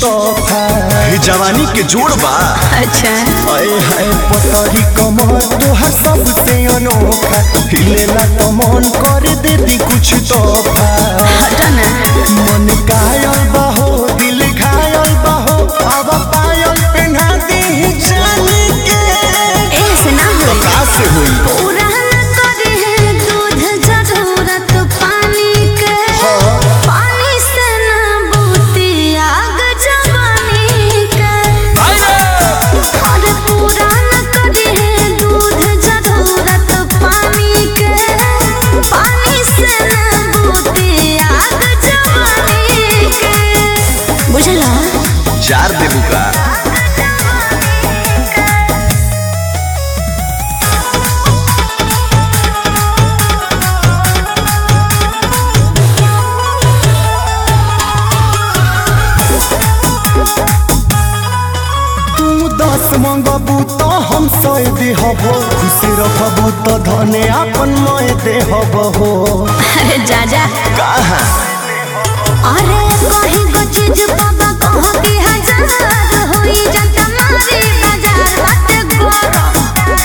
तोहफा हे जवानी के जोड़ बा अच्छा आए हाय पतरी कमर तोहर सबसे अनोखा हिलेला तो मन कर दे दी कुछ तोहफा हटो ना मन कायल बहो दिल घायल बहो अब पायल पहना दी जाने के ऐसे ना होई का से होई पूरा न करे है दूध जरूरत पानी के पानी से ना बूती आग जवानी के अरे पूरा न करे है दूध जरूरत पानी के पानी से ना बूती आग जवानी के बुझला जार देबू का तू दस मंगबू तो हम सौ देहबो खुश रखबू तो धने अपन मय देहबो अरे जा जा कहा अरे कहीं को चीज बाबा कहो कि हजार होई जाता मारी बाजार बात गरम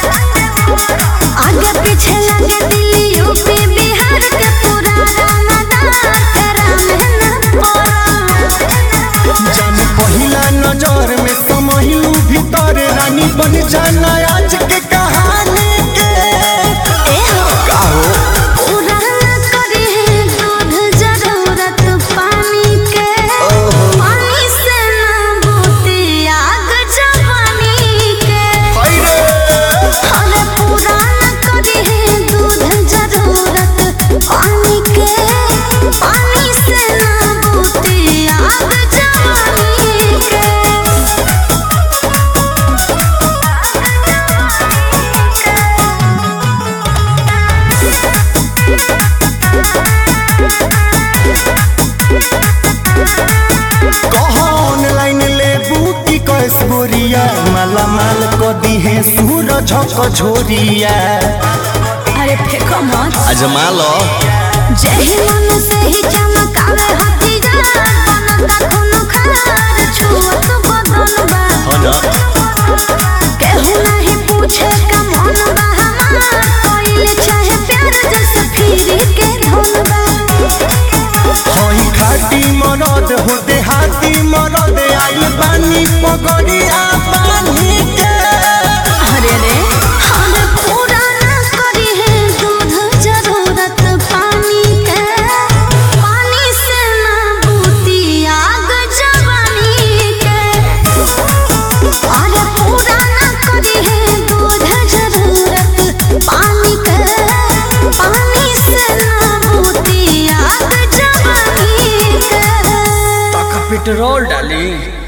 आगे पीछे लगे दिल्ली यूपी बिहार के पूरा रानादार तेरा मेहनत पड़म जान पहिला नजर में समहिलू भीतर रानी बन जाना आज के कहानी के ए हो का हो पूरा न करी है दूध जरूरत पानी के पानी से ना बूती आग जवानी के अरे पूरा न करी है दूध जरूरत पानी के पानी से ना बूती आग जवानी के कह ऑनलाइन लेबू की कैस गोरिया माला माल को दी है सूरज झोरिया अरे फेंको मत अजमा लो जही मन से ही चमकावे हथियार बनता खून खार छुअत बदन बा हो ना केहू नहीं पूछे का मन बा हमार कोइल चाहे प्यार जैसे फिरी के धुन बा हई खाटी मरद हो देहाती मरद आइल बानी पगड़िया बानी के अरे रे हम पूरा ना करी है दूध जरूरत पानी के पानी से ना बूती आग जवानी के अरे पूरा ना करी है दूध जरूरत पानी के पानी से ना बूती आग जवानी के पेट्रोल डाली